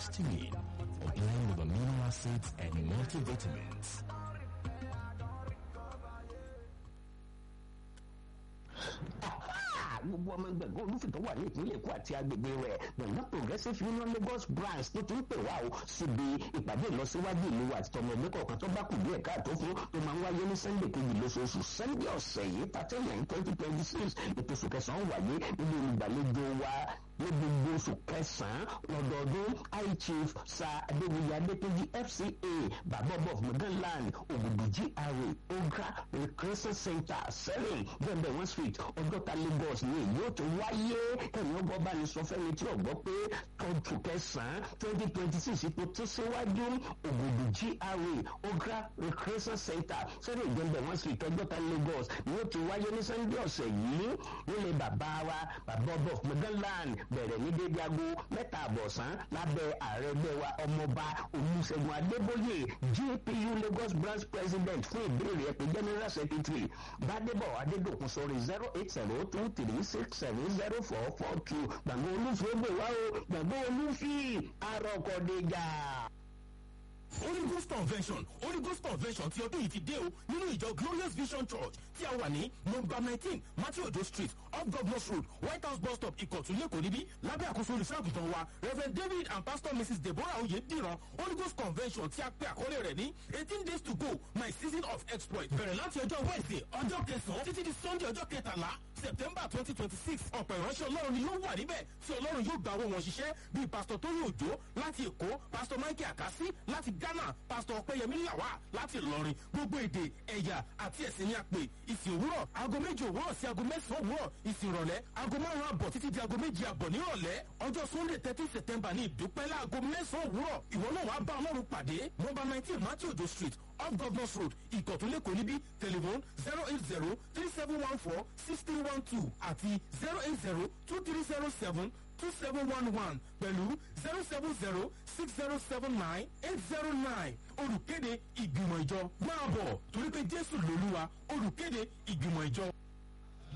histamine, or blend with amino acids and multivitamins. gbogbo ọmọ ẹgbẹ̀gbọ́n olùfìtọ́ wà ní ìpínlẹ̀ èkó àti agbègbè rẹ̀ gbọ̀ngàn progressive union lagos branch tó ti ń pè wá o síbi ìpàdé ìlọsíwájú ìlú àti tọmọ ẹgbẹ́ kọ̀ọ̀kan tó bá kù díẹ̀ káàtó fún tó máa ń wáyé ní sunday kejì lóṣooṣù sunday ọ̀sẹ̀ yìí thirteen nine twenty twenty six ètò oṣù kẹsàn-án wáyé nínú olùgbàlejò wa ní gbogbo oṣù kẹsàn-án lọ́dọọdún high chief sir adéwìyí adékejì fca bàbá of maganland ògùdù gra ogra recreation center sẹ́rìn bẹ́ẹ̀ one street ọjọ́ta lagos ní èyí ó ti wáyé ẹ̀yìn ọgbọ́n bá ní sọ fẹ́mi tí ọ̀gbọ́ pé oṣù kẹsàn-án twenty twenty six ipò tó síwájú ògùdù gra ogra recreation center sẹ́rìn ìjọba one street ọjọ́ta lagos ní ó ti wáyé ní sunday ọ̀sẹ̀ yìí nílé bàbá wa bàbá of maganland bẹ̀rẹ̀ ní dédé aago mẹ́ta àbọ̀sán lábẹ́ ààrẹ ẹgbẹ́ wa ọmọọba olùṣègùn adébóyè gpu lagos branch president fún ìbéèrè ẹ̀pẹ́ general secretary gbadebo adédokun sọ̀rọ̀ zero eight zero two three six seven zero four four two gbàgbọ́ olúfin ó gbé wá o gbàgbọ́ olúfin arọ́kọ̀déjà. Holy Ghost Convention Holy Ghost Convention ti ọdún yìí ti dé o nínú ìjọ Glorious Vision Church tí a wà ní nọmba nineteen Matthew Odo street off Governors Road White House bus stop Ìkọ̀tún Lẹ́kọ̀ọ́ níbí lábẹ́ àkóso olùṣọ́àgùntàn wa Rev David and Pastor Mrs Deborah Oyediran Holy Ghost Convention tí a pè àkọlé rẹ̀ ní eighteen days to go my season of exploit bẹ̀rẹ̀ láti ọjọ́ Wednesday ọjọ́ kẹsàn-án títí di Sunday ọjọ́ kẹtàlá September twenty twenty six ọ̀pọ̀ ìránṣẹ́ Ọlọ́run ni yóò wà níbẹ̀ tí Ọlọ́run yóò gba owó wọn ṣiṣẹ́ bíi Pastor Tóyè Òjó láti Èkó Pastor Michael Akasi láti Ghana Pastor Ọ̀pẹ́yẹmí Làwà láti Ìlọrin gbogbo èdè ẹ̀yà àti ẹ̀sìn ni a pè ìsìn òwúrọ̀ aago méjì òwúrọ̀ sí aago mẹ́sàn-án òwúrọ̀ ìsìn ìrọ̀lẹ́ aago márùn-ún àbọ̀ títí di aago méjì àbọ̀ nírọ̀lẹ́ ọjọ́ Sunday thirteen September ní ìdúpẹ́ láago mẹ́sàn-án òwúrọ̀ ìwọ náà wàá bá Ọlọ́run pàdé nọ́mbà nineteen Matthew Ojo street off Governors Road Ìkọ̀túnlẹ̀kọ̀ níbí telephone zero eight zero three seven one four six three one two àti zero eight zero two three zero seven two seven one one pẹ̀lú zero seven zero six zero seven nine eight zero nine olùkéde ìgbìmọ̀ ìjọ máa bọ̀ torí pé Jésù lòlúwa olùkéde ìgbìmọ̀ ìjọ.